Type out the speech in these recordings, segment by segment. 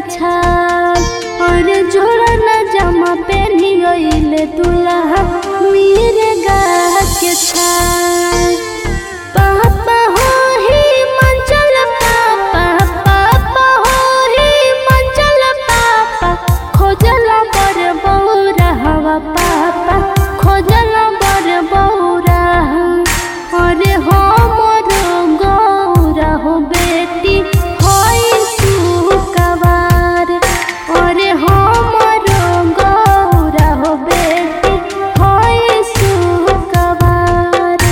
छाल और जोड़ा न जमा पेनी ओइले दुल्हा मेरे गा के छाल पापा हो ही मंचल पापा पापा हो ही मंचल पापा खोजल बर बौरा हवा पापा खोजल बर बौरा अरे हो मोर गौरा हो बेटी होई सुकवार अरे हो मोर गौरा हो बेटी होई सुकवार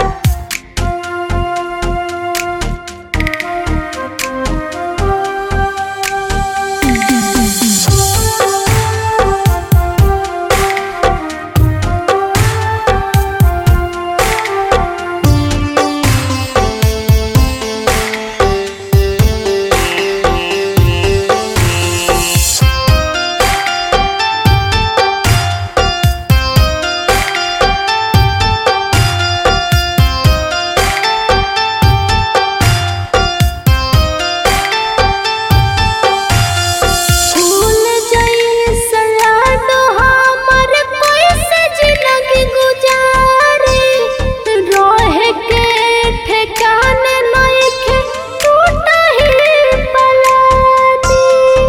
फूल जइसन लाडो हमर कैसे जिंदगी गुजारी रहे के ठिकाने नइखे टूटही पलानी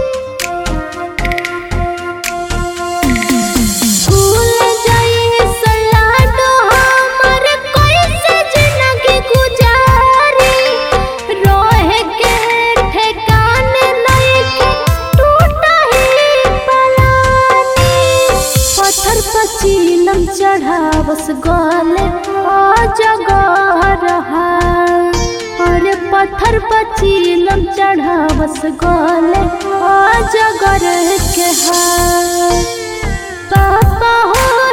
फूल जइसन लाडो हमर कैसे जिंदगी गुजारी रहे के ठिकाने नइखे टूटही पलानी पत्थर पर चीलम चढ़ावस गले अजगर रहा अरे पत्थर पर चीलम चढ़ावस गले अजगर के हाल पापा हो